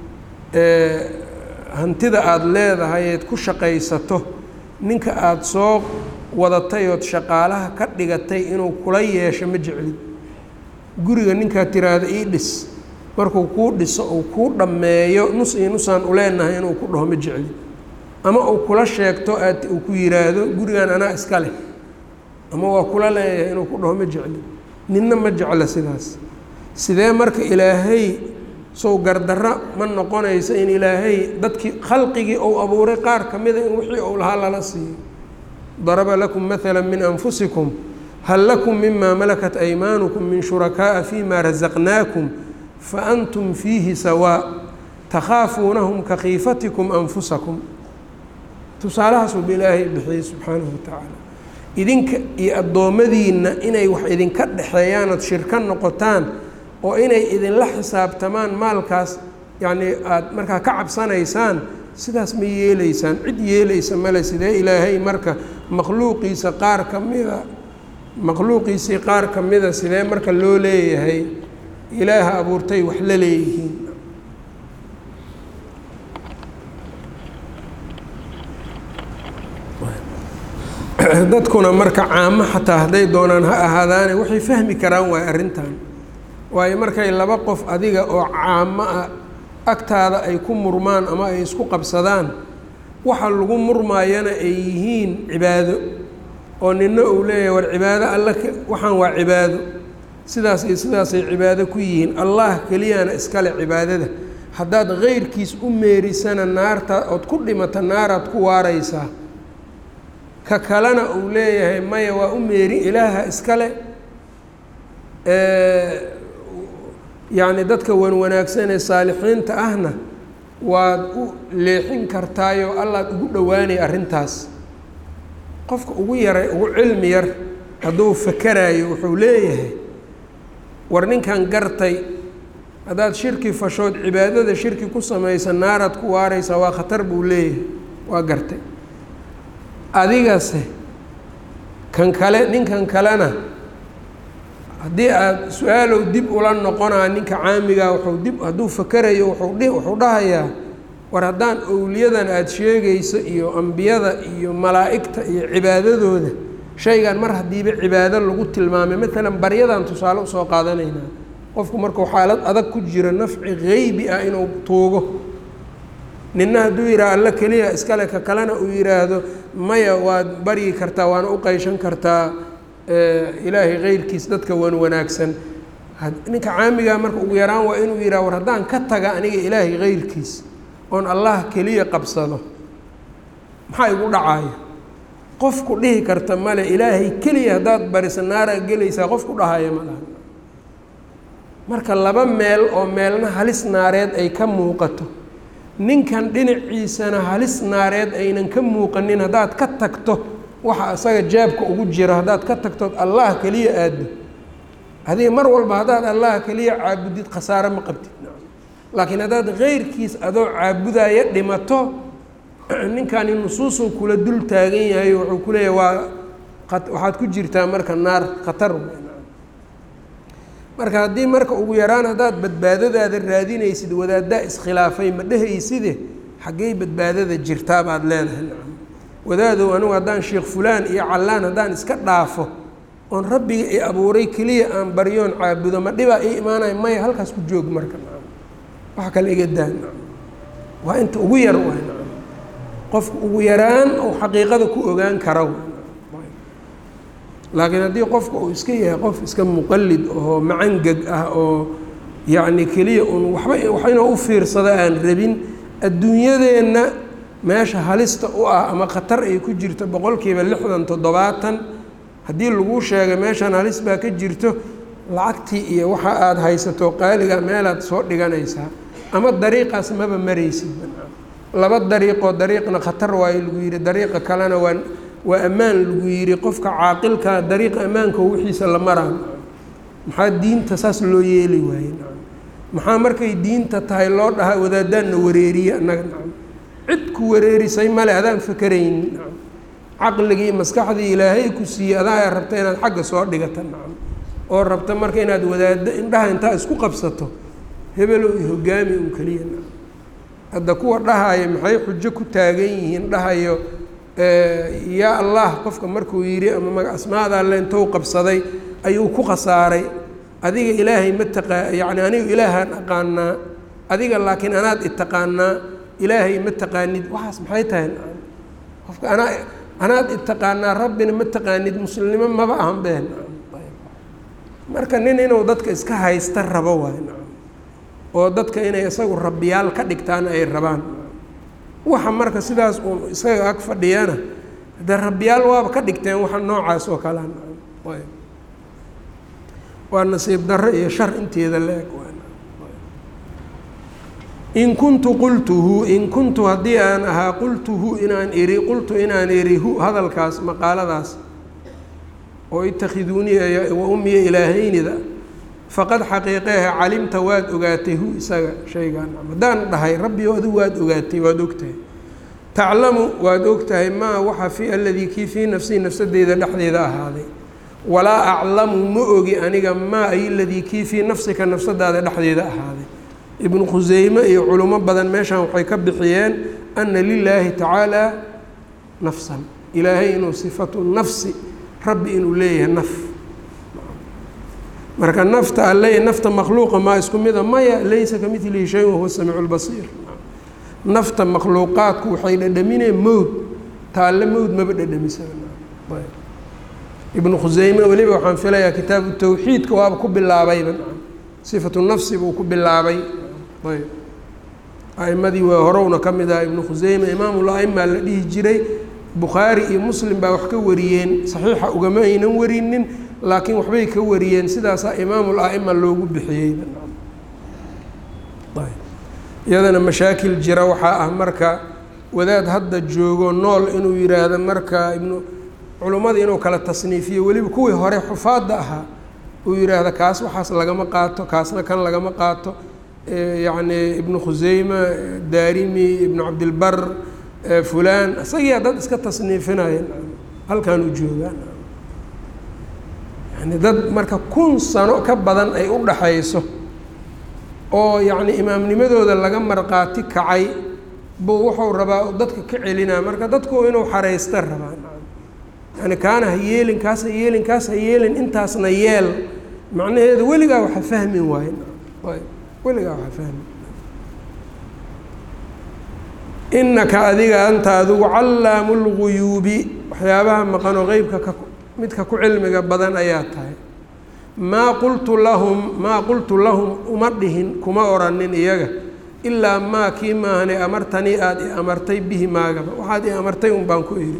hantida aada leedahay eed ku shaqaysato ninka aada soo wadatay ood shaqaalaha ka dhigatay inuu kula yeesho ma jeclid guriga ninkaad tiraahdo ii dhis markuu kuu dhiso uu kuu dhammeeyo nus iyo nusaan uleenahay inuu ku dhaho ma jeclid ama uu kula sheegto aad uu ku yidhaahdo gurigan anaa iska leh ama waa kula leeyahay inuu ku dhaho ma jeclid ninna ma jecla sidaas sidee marka ilaahay sow gardarra ma noqonayso in ilaahay dadkii khalqigii ou abuuray qaar ka mida in wixii ou lahaa lala siiyo daraba lakum maala min anfusikum hal lakum mima malakat aymaanukum min shurakaaءa fima razaqnaakum faantum fiihi sawaa takhaafuunahum ka khiifatikum anfusakum tusaalahaasuuba ilaahay bixiyey subxaanahu watacaala idinka iyo addoommadiinna inay wax idinka dhexeeyaan ood shirka noqotaan oo inay idinla xisaabtamaan maalkaas yacnii aada markaa ka cabsanaysaan sidaas ma yeelaysaan cid yeelaysa male sidee ilaahay marka makhluuqiisa qaar ka mida makhluuqiisii qaar ka mida sidee marka loo leeyahay ilaaha abuurtay wax la leeyihiin dadkuna marka caamo xataa hadday doonaan ha ahaadaane waxay fahmi karaan waay arrintan waayo markay laba qof adiga oo caamo ah agtaada ay ku murmaan ama ay isku qabsadaan waxa lagu murmaayana ay yihiin cibaado oo nina uu leeyahay war cibaado alla waxaan waa cibaado sidaas iyo sidaasay cibaado ku yihiin allah keliyana iskale cibaadada haddaad keyrkiis u meerisana naarta ood ku dhimata naaraad ku waaraysaa ka kalena uu leeyahay maya waa u meeri ilaaha iskale yacni dadka wan wanaagsan ee saalixiinta ahna waad u leexin kartaayoo allaad ugu dhowaanay arrintaas qofka ugu yaray ugu cilmi yar hadduu fakaraayo wuxuu leeyahay war ninkan gartay haddaad shirki fashood cibaadada shirki ku samaysa naaraad ku waaraysaa waa khatar buu leeyahay waa gartay adigase kan kale ninkan kalena haddii aada su-aalow dib ula noqonaa ninka caamigaa wuxuu dib hadduu fakerayo wuxuu dhi wuxuu dhahayaa war haddaan owliyadan aada sheegayso iyo ambiyada iyo malaa'igta iyo cibaadadooda shaygan mar haddiiba cibaado lagu tilmaamay maalan baryadan tusaale usoo qaadanaynaa qofku markuu xaalad adag ku jiro nafci geybi ah inuu tuugo nina hadduu yidhaha alla keliya iskale ka kalena uu yidhaahdo maya waad baryi kartaa waana u qeyshan kartaa ilaahay keyrkiis dadka wan wanaagsan ninka caamigaa marka ugu yaraan waa inuu yidhaha war haddaan ka taga aniga ilaahay keyrkiis oon allah keliya qabsado maxaa igu dhacaya qofku dhihi karta male ilaahay keliya haddaad barisa naaraa gelaysaa qofku dhahaya ma laha marka laba meel oo meelna halis naareed ay ka muuqato ninkan dhinaciisana halis naareed aynan ka muuqanin haddaad ka tagto waxa isaga jaabka ugu jiro haddaad ka tagtood allah keliya aaddo adiga mar walba haddaad allah keliya caabudid khasaare ma qabtid laakiin haddaad keyrkiis adoo caabudaya dhimato ninkani nusuusuu kula dul taagan yahay wuxuu ku leeyahay waa waxaad ku jirtaa marka naar khatar marka haddii marka ugu yaraan haddaad badbaadadaada raadinaysid wadaaddaa iskhilaafay ma dhehayside xaggey badbaadada jirtaa baad leedahay nacam wadaadow anigu haddaan sheekh fulaan iyo callaan haddaan iska dhaafo oon rabbiga i abuuray keliya aan baryoon caabudo ma dhibaa ii imaanaya maya halkaas ku joog marka nacam waxa kale iga daa nacam waa inta ugu yar waay nacam qofku ugu yaraan ou xaqiiqada ku ogaan kara laakiin haddii qofka uu iska yahay qof iska muqallid oo macangeg ah oo yacni keliya un waxba wax inuu u fiirsado aan rabin adduunyadeenna meesha halista u ah ama khatar ay ku jirto boqolkiiba lixdan toddobaatan haddii laguu sheegay meeshan halis baa ka jirto lacagtii iyo waxa aada haysato qaaliga meelaad soo dhiganaysaa ama dariiqaas maba maraysid laba dariiqoo dariiqna khatar waayo lagu yidhi dariiqa kalena waa waa ammaan lagu yidhi qofka caaqilka dariiqa ammaanka wixiisa la maraan maxaa diinta saas loo yeeli waaye maxaa markay diinta tahay loo dhahaa wadaadaanna wareeriye annaga nacam cid ku wareerisay male adaan fakeraynin nacam caqligii maskaxdii ilaahay ku siiyey adaa rabta inaad xagga soo dhigata nacam oo rabta marka inaad wadaaddo indhaha intaa isku qabsato hebelow iyo hogaami un keliya nacam hadda kuwa dhahaya maxay xujo ku taagan yihiin dhahayo yaa allah qofka markuu yidhi ama maga asmaada alle intou qabsaday ayuu ku khasaaray adiga ilaahay ma taqaa yacni aniga ilaahaan aqaanaa adiga laakiin anaad itaqaanaa ilaahay ma taqaanid waxaas maxay tahay qofka anaa anaad itaqaanaa rabbina ma taqaanid muslimnimo maba ahan been marka nin inuu dadka iska haysta rabo waay oo dadka inay isagu rabbiyaal ka dhigtaan ay rabaan waxa marka sidaas uun isaga ag fadhiyana dee rabbiyaal waaba ka dhigteen waxa noocaas oo kalea waa nasiib darro iyo shar inteeda la-eg in kuntu qultuhu in kuntu haddii aan ahaa qultuhu inaan iri qultu inaan iri hu hadalkaas maqaaladaas oo itakhiduuniya wa ummiya ilaahaynida faqad xaqiiqehe calimta waad ogaatay hu isaga shaygaan haddaan dhahay rabbi adigu waad ogaatay waad ogtahay taclamu waad ogtahay maa waxa fi aladii kii fii nafsii nafsadeyda dhexdeeda ahaaday walaa aclamu ma ogi aniga maa ay ladii kii fii nafsika nafsadaada dhexdeeda ahaaday ibnu khuseyme iyo culimo badan meeshan waxay ka bixiyeen ana lilaahi tacaala nafsan ilaahay inuu sifatu nafsi rabbi inuu leeyahay naf marka nafta alle nafta makhluuqa maa isku mida maya laysa ka milihi shay wahuwa samiicu lbasiir nafta makhluuqaadku waxay dhadhamineen mowd taalle mowd maba dhadhamisa ibnu khuseyme weliba waxaan filayaa kitaabu tawxiidka waaba ku bilaabayba sifatu nafsi buu ku bilaabay ayb a'imadii waa horowna ka mid aha ibnu khuseyme imaamul a'ima la dhihi jiray bukhaari iyo muslim baa wax ka wariyeen saxiixa ugama aynan warinin laakiin waxbay ka wariyeen sidaasaa imaamul a'ima loogu bixiyey iyadana mashaakil jira waxaa ah marka wadaad hadda joogo nool inuu yidhaahdo marka ibnu culummada inuu kala tasniifiyo weliba kuwii hore xufaadda ahaa uu yidhaahda kaas waxaas lagama qaato kaasna kan lagama qaato yacni ibnu khuseyme daarimi ibnu cabdilbar fulaan isagiyaa dad iska tasniifinaya halkaan u joogaan yani dad marka kun sano ka badan ay u dhaxayso oo yacni imaamnimadooda laga marqaati kacay buu wuxuu rabaa dadka ka celinaa marka dadku inuu xaraysta rabaa yani kaana ha yeelin kaas ha yeelin kaas ha yeelin intaasna yeel macnaheedu weligaa waxa fahmi waaye weligaa waxa fahmi inaka adiga anta adigu callaamu lguyuubi waxyaabaha maqanoo qeybka ka midka ku cilmiga badan ayaa tahay maa qultu lahum maa qultu lahum uma dhihin kuma oranin iyaga ilaa maa kii maahane amartanii aada i amartay bihi maagaba waxaad i amartay un baan ku idhi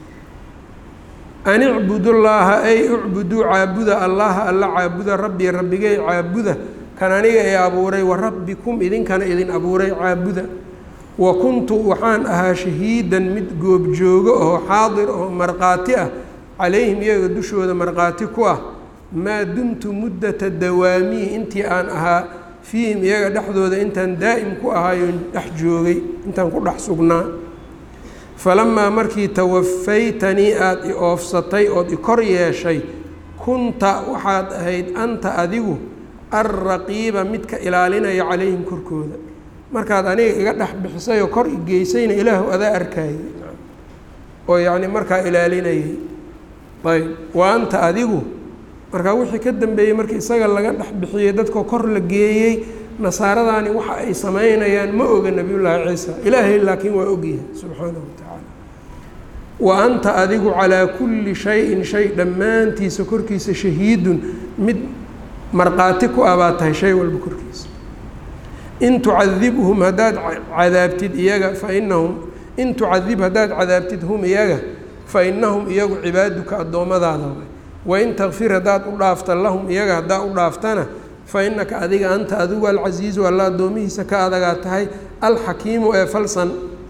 an icbudullaaha ay ucbuduu caabuda allaha alla caabuda rabbii rabbigay caabuda kan aniga i abuuray wa rabbikum idinkana idin abuuray caabuda wa kuntu waxaan ahaa shahiidan mid goobjoogo oo xaadir oo markhaati ah calayhim iyaga dushooda markhaati ku ah maa dumtu muddata dawaamihi intii aan ahaa fiihim iyaga dhexdooda intaan daa'im ku ahaayoon dhex joogay intaan ku dhex sugnaa falamaa markii tawafaytanii aada i oofsatay ood i kor yeeshay kunta waxaad ahayd anta adigu alraqiiba midka ilaalinaya calayhim korkooda markaad aniga iga dhex bixisay oo kor i geysayna ilaahu adaa arkayay oo yacni markaa ilaalinayay ayb wa anta adigu markaa wixii ka dambeeyey markii isaga laga dhex bixiyey dadkoo kor la geeyey nasaaradaani waxa ay samaynayaan ma oga nebiyullaahi ciisa ilaahay laakiin waa ogyahay subxaanahu wa tacaala wa anta adigu calaa kulli shayin shay dhammaantiisa korkiisa shahiidun mid markhaati ku ah baa tahay shay walba korkiisa in tucadibhum haddaad cadaabtid iyaga fa inahum in tucadib haddaad cadaabtid hum iyaga fa inahum iyagu cibaaduka addoommadaada way wain takfir haddaad u dhaafta lahum iyaga haddaa u dhaaftana fa innaka adiga anta adigu alcasiizu alla addoomihiisa ka adagaa tahay alxakiimu ee falsan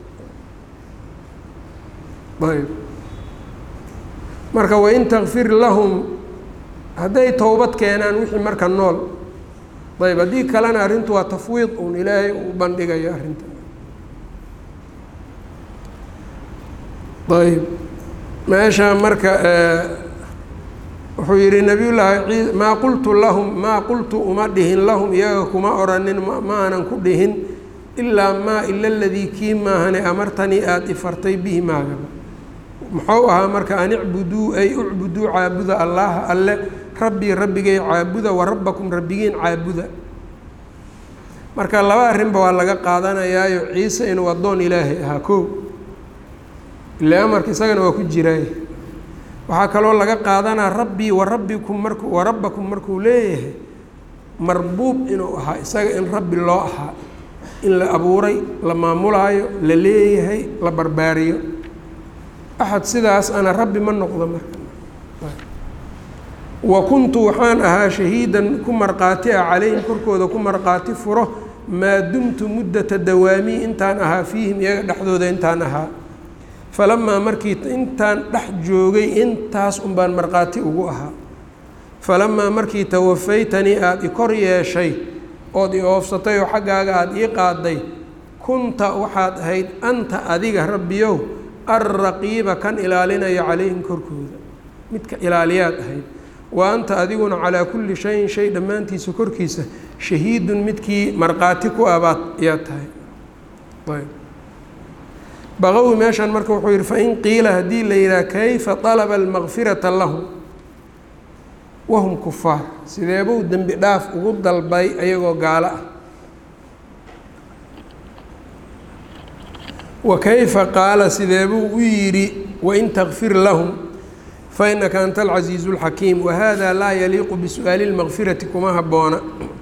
ayb marka wain takfir lahum hadday towbad keenaan wixii marka nool ayb haddii kalena arrintu waa tafwiid uun ilaahay uu bandhigayo arrinta ayb meesha marka wuxuu yihi nabiy llaahi maa qultu lahum maa qultu uma dhihin lahum iyaga kuma oranin ma aanan ku dhihin ilaa maa ila ladii kii maahane amartanii aada ifartay bihi maagaba muxuu ahaa marka an icbuduu ay ucbuduu caabuda allaha alle rabbii rabbigay caabuda wa rabbakum rabbigiin caabuda marka laba arrinba waa laga qaadanayaayo ciise inuu addoon ilaahay ahaa kow ile amarka isagana waa ku jiraay waxaa kaloo laga qaadanaa rabbii wa rabbikum marku wa rabbakum markuu leeyahay marbuub inuu ahaa isaga in rabbi loo ahaa in la abuuray la maamulaayo la leeyahay la barbaariyo axad sidaas ana rabbi ma noqdo marka wa kuntu waxaan ahaa shahiidan ku markhaati ah calayhim korkooda ku markhaati furo maa dumtu muddata dawaamii intaan ahaa fiihim iyaga dhexdooda intaan ahaa falamaa markii intaan dhex joogay intaas un baan markhaati ugu ahaa falamaa markii tawafaytanii aada i kor yeeshay ood i oofsatay oo xaggaaga aada ii qaaday kunta waxaad ahayd anta adiga rabbiyow alraqiiba kan ilaalinaya calayhim korkooda midka ilaaliyaad ahayd wa anta adiguna calaa kulli shayin shay dhammaantiisa korkiisa shahiidun midkii markhaati ku abaad ayaad tahay ayb baqowi meeshan marka wuxuu yihi fain qiila haddii la yidhaha kayfa طalaba almakfirata lahum wahum kufaar sideebuu dembi dhaaf ugu dalbay ayagoo gaalo ah wa kayfa qaala sideebuu u yidhi wain takfir lahum fainaka anta alcasiizu اlxakiim wahada laa yaliiqu bisu'aali اlmakfirati kuma habboona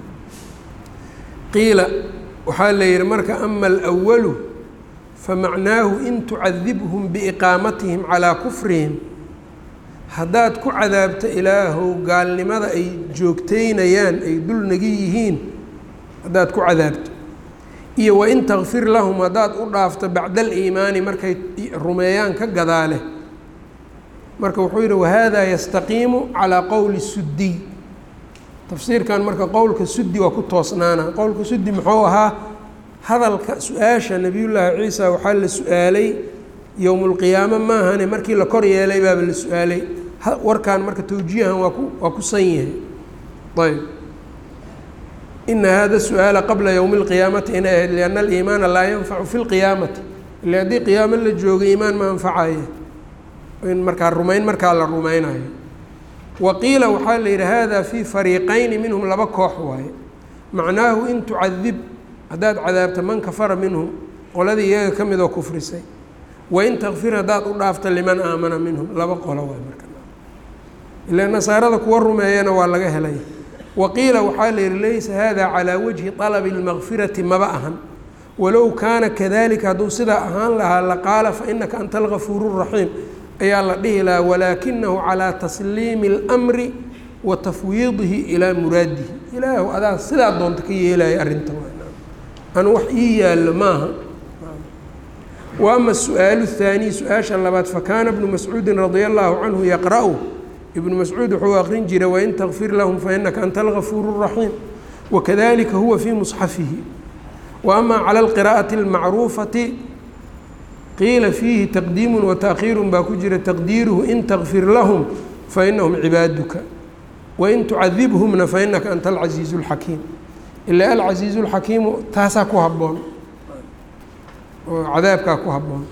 qiila waxaa la yihi marka ama alأwalu famacnaahu in tucadibhum biiqaamatihim calaa kufrihim haddaad ku cadaabto ilaahow gaalnimada ay joogteynayaan ay dulnagi yihiin haddaad ku cadaabto iyo wain takfir lahum haddaad u dhaafto bacda aliimaani markay rumeeyaan ka gadaale marka wuxuu yihi wahada yastaqiimu calaa qowli suddiy tafsiirkan marka qowlka suddi waa ku toosnaana qowlka suddi muxuu ahaa hadalka su-aasha nebiyullaahi ciisa waxaa la su-aalay yowmulqiyaamo maahane markii la kor yeelay baaba la su-aalay warkan marka towjiihan waa ku waa ku san yahay ayb ina hada su-aala qabla yowmi اlqiyaamati inay ahayd lianna aliimaana laa yanfacu fi lqiyaamati ile haddii qiyaamo la jooga iimaan ma anfacayo in markaa rumayn markaa la rumaynayo wa qiila waxaa la yidhi hada fii fariiqayni minhum laba koox waaye macnaahu in tucadib haddaad cadaabta man kafara minhum qoladii iyaga ka midoo kufrisay wain takfir haddaad u dhaafta liman aamana minhum laba qolo waay marka ila nasaarada kuwa rumeeyana waa laga helay waqiila waxaa la yihi laysa hada calaa wajhi طalabi اlmakfirati maba ahan walow kaana kadalika hadduu sidaa ahaan lahaa laqaala fainaka anta algafuur الraxiim ayaa la dhihi lahaa walaakinahu calىa tasliimi اlmri wa tafwiidihi ilaa muraadihi ilaahu adaa sidaa doonta ka yeelaya arrinta anu wax ii yaallo maaha wa ama su-aalu الthaaniy su-aasha labaad fakaana bnu mascuudi radia allahu canhu yaqra-u ibnu mascuud wuxuu aqrin jiray wain takfir lahum fainaka anta algafuur الraxiim wakadalika huwa fii musxafihi wa ama calى اlqira'ati اlmacruufati qiila fiihi taqdiimu wataakhiiru baa ku jira taqdiiruhu in takfir lahum fainahum cibaaduka wain tucadibhumna fainaka anta alcasiizu اlxakiim ilaa alcasiizu اlxakiimu taasaa ku habboon oo cadaabkaa ku habboon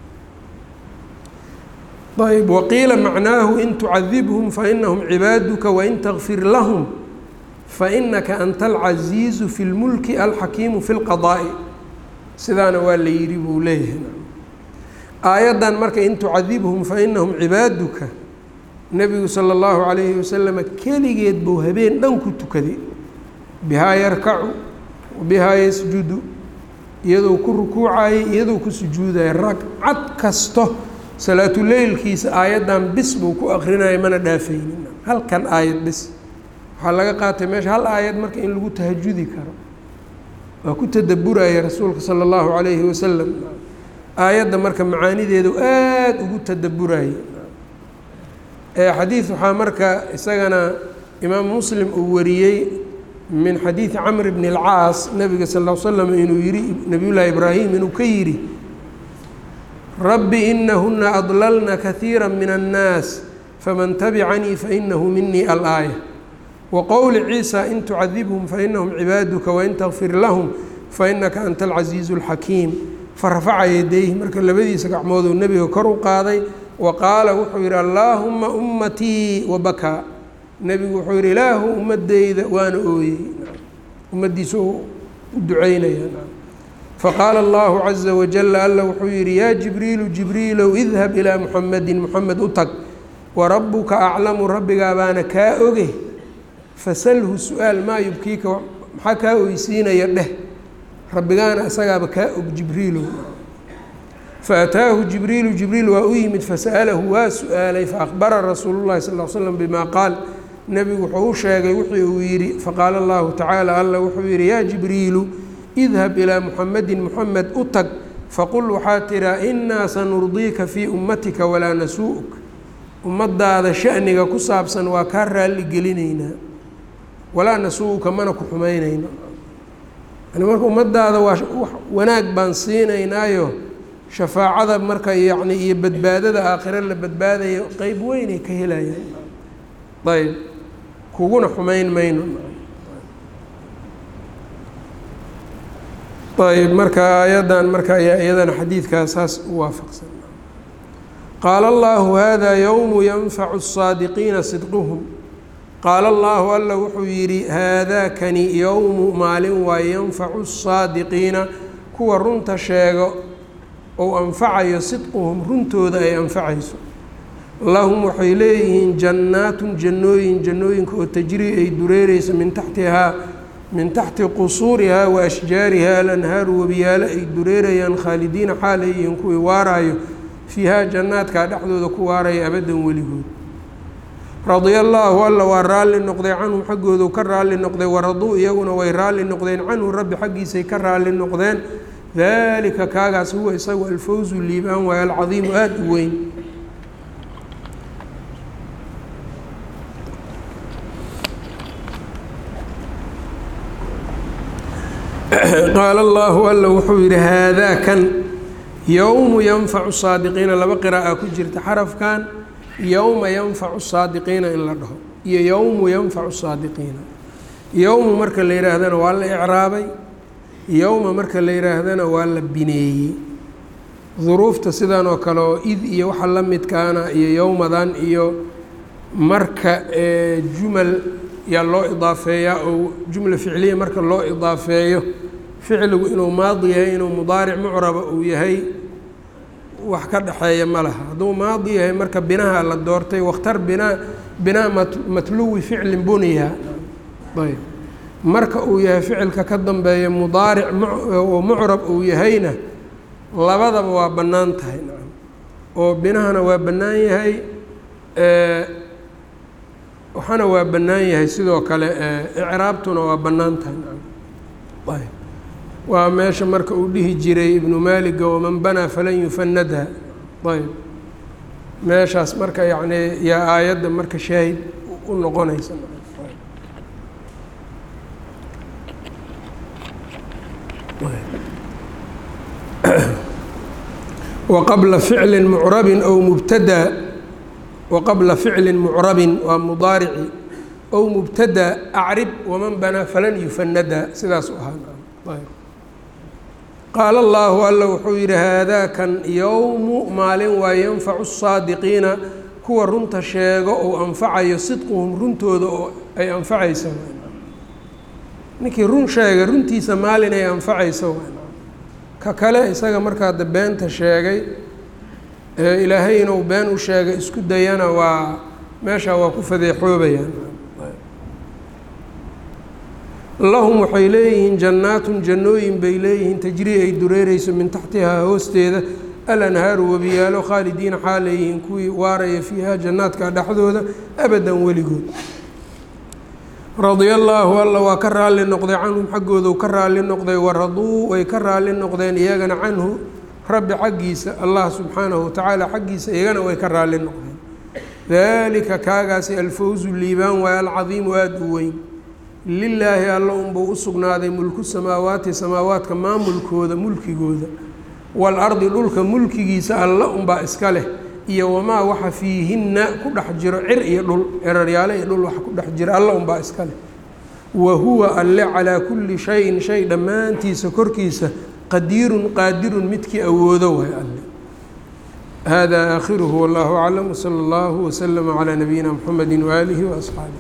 ayb waqiila macnaahu in tucadibhum fainahum cibaaduka wain takfir lahum fainaka anta alcasiizu fi lmulki alxakiimu fi lqadaa'i sidaana waa la yidhi buu leeyahay aayaddan marka in tucadibhum fa inahum cibaaduka nebigu sala allahu calayhi wasalama keligeed buu habeen dhan ku tukaday bihaa yarkacu bihaa yasjudu iyadoo ku rukuucayay iyadoo ku sujuudaya ragcad kasto salaatuleylkiisa aayaddan bis buu ku akrinaya mana dhaafaynin halkan aayad bis waxaa laga qaatay meesha hal aayad marka in lagu tahajudi karo waa ku tadaburaya rasuulka sala allahu calayhi wasalam aayadda marka macaanideedu aada ugu tadaburayay xadiid waxaa marka isagana imaam muslim uu wariyey min xadiidi camr bni اlcaas nabiga sal l slam inuu yihi nabiyullaahi ibraahim inuu ka yidhi rabbi inahuna adlalna kahiira min annaas faman tabicanii fainahu minii alaaya waqowli ciisa in tucadibhum fainahum cibaaduka wain takfir lahum fainaka anta alcasiizu اlxakiim farafaca yadayhi marka labadiisa gacmooduu nebiga kor u qaaday wa qaala wuxuu yidhi allaahuma ummatii wabakaa nebigu wuxuu yidhi ilaahu ummadeyda waana ooyey ummaddiisa u duceynaya faqaala allahu caza wajala alla wuxuu yidhi yaa jibriilu jibriilow idhab ilaa muxamedin muxamed u tag warabuka aclamu rabbigaa baana kaa oge fasalhu su-aal maa yubkiika maxaa kaa oysiinaya dheh rabbigaana isagaaba kaa og jibriilow faataahu jibriilu jibriil waa u yimid fasa'alahu waa su-aalay faakbara rasuulu llahi sal l slam bima qaal nebigu wuxuu u sheegay wixii uu yidhi faqaala allahu tacaala alla wuxuu yidhi yaa jibriilu idhab ilaa muxamedin muxamed u tag faqul waxaa tiraa innaa sanurdiika fii ummatika walaa nasuu'uk ummadaada shaniga ku saabsan waa kaa raalli gelinaynaa walaa nasuu'uka mana ku xumaynayno yani marka ummadaada waa wanaag baan siinaynaayo shafaacada marka yacni iyo badbaadada aakhiro la badbaadayo qeyb weynay ka helayaan ayb kuguna xumayn mayno ayb marka aayaddan marka ayaa iyadana xadiidkaas saas u waafaqsan qaala allahu hada yowmu yanfacu الsaadiqiina sidquhum qaala allahu alla wuxuu yidhi haadaakani yowmu maalin waa yanfacu الsaadiqiina kuwa runta sheego ou anfacayo sidquhum runtooda ay anfacayso lahum waxay leeyihiin jannaatun jannooyin jannooyinka oo tajrii ay dureereyso min taxtihaa min taxti qusuurihaa wa ashjaarihaa alanhaaru webiyaalo ay dureerayaan khaalidiina xaal ay yihiin kuwii waaraayo fiihaa jannaadkaa dhexdooda ku waaraya abaddan weligood radia allaahu alla waa raalli noqday canhum xaggoodu ka raalli noqday waraduu iyaguna way raalli noqdeen canhu rabbi xaggiisay ka raalli noqdeen dalika kaagaas huwa isagu alfawzu liibaan waayo alcadiimu aada u weyn qaala allahu alla wuxuu yidhi haadaa kan yowmu yanfacu saadiqiina laba qiraa'a ku jirta xarafkan yowma yanfacu saadiqiina in la dhaho iyo yowmu yanfacu saadiqiina yowmu marka la yihaahdana waa la icraabay yowma marka la yihaahdana waa la bineeyey duruufta sidan oo kale oo id iyo waxa la midkaana iyo yowmadan iyo marka jumal yaa loo idaafeeyaa oo jumla ficliya marka loo idaafeeyo ficligu inuu maadi yahay inuu mudaaric mucraba uu yahay wax ka dhexeeya ma laha hadduu maadi yahay marka binaha la doortay wakhtar binaa binaa matluwi ficlin buniya ayb marka uu yahay ficilka ka dambeeya mudaaric oo mucrab uu yahayna labadaba waa bannaan tahay nacam oo binahana waa bannaan yahay waxaana waa bannaan yahay sidoo kale icraabtuna waa bannaan tahay nacam ayb waa meesha marka uu dhihi jiray ibnu maaliga waman banaa falan yufanadha ayb meeshaas marka yacni yaa aayadda marka shaahid u noqonaysa waqabla ficli mucrabin ow mubtada waqabla ficli mucrabin waa mudaarici ow mubtada acrib waman banaa falan yufanada sidaas u ahaa qaala allaahu alla wuxuu yidhi haadaakan yowmu maalin waa yanfacu saadiqiina kuwa runta sheego ou anfacayo sidquhum runtooda oo ay anfacaysa ninkii run sheegay runtiisa maalin ay anfacayso ka kale isaga markaa da beenta sheegay ilaahay inuu been u sheega isku dayana waa meeshaa waa ku fadeexoobayaan lahum waxay leeyihiin jannaatun jannooyin bay leeyihiin tajrii ay dureereyso min taxtihaa hoosteeda alanhaaru webiyaalo khaalidiina xaaleeyihiin kuwii waaraya fiiha jannaadka dhexdooda abadan weligood radia allaahu alla waa ka raalli noqday canhum xaggoodu ka raalli noqday waraduu way ka raalli noqdeen iyagana canhu rabbi xaggiisa allah subxaanahu watacaala xaggiisa iyagana way ka raalli noqdeen daalika kaagaasi alfawzu liibaan waay alcadiimu aada u weyn lilaahi alla unbuu u sugnaaday mulku samaawaati samaawaadka maamulkooda mulkigooda waalardi dhulka mulkigiisa alla unbaa iska leh iyo wamaa waxa fiihinna ku dhex jiro cir iyo dhul ciraryaale iyo dhul waxa ku dhex jira alla unbaa iska leh wa huwa alle calaa kulli shayin shay dhammaantiisa korkiisa qadiirun qaadirun midkii awoodo waay alle hada aakhiruhu wallahu aclam wsala allahu waslama calaa nabiyina mxamedi waaalihi waasxaabih